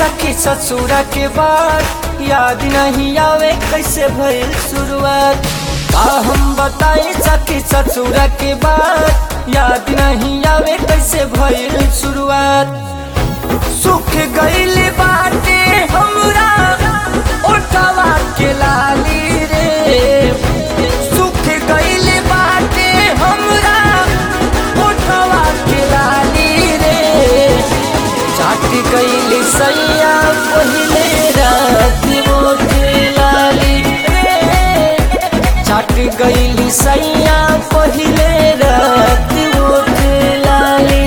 सखी ससुरा के बाद याद नहीं आवे कैसे भइल शुरुआत का हम बताई सखी ससुरा के बाद याद नहीं आवे कैसे भइल शुरुआत सुख गइल बाटे हमरा ओठवा के लाली रे सुख गइल बाटे हमरा ओठवा के लाली रे चाट गइल सैया पहिले रात मोट लाली रे चाट गइल सैया पहिले रात मोट लाली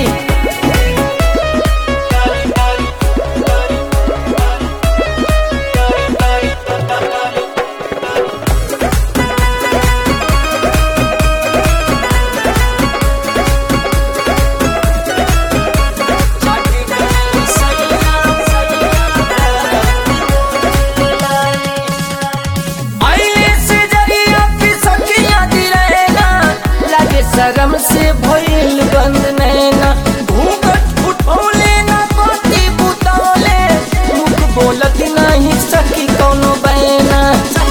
आइले से जरिया की सखिया दी रहेगा लगे शर्म से भइल बंद नैना घूंघट उठौले ना पति बुतौले मुख बोलत नहीं सकी कोनो बैना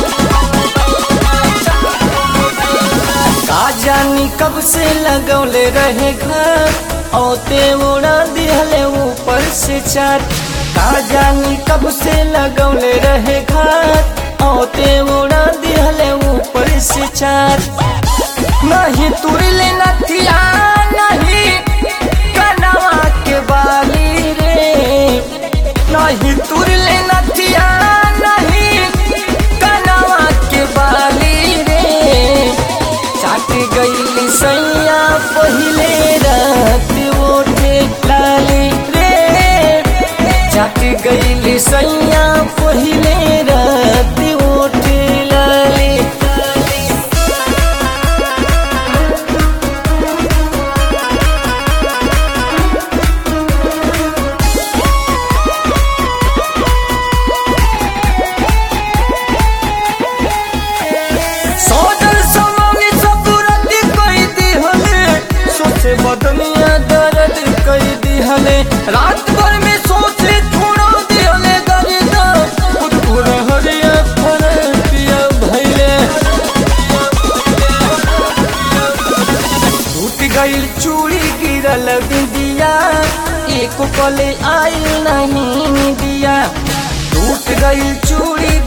का जानी कब से लगौले रहे घर औते उड़ा दिहले ऊपर से चार का जानी कब से लगौले रहे घर औते उड़ा दिहले ऊपर से चार नहीं तुरले नथिया नहीं कनवा के बाली रे नहीं तुरले नथिया नहीं कनवा के बाली रे चाट गईली सैया पहिले रात ओठे लाली रे चाट गईली सैया पहिले रात ओठे लाली सोजल समानी सपुरती कई दिहले सोचे बदनिया दर्द कई दिहले रात भर में सोचे छोड़ो दिहले दर्द खुद को हरिया फर पिया भैले टूट गईल चूड़ी गिरल बिंदिया एक पले आइल नहीं दिया टूट गईल चूड़ी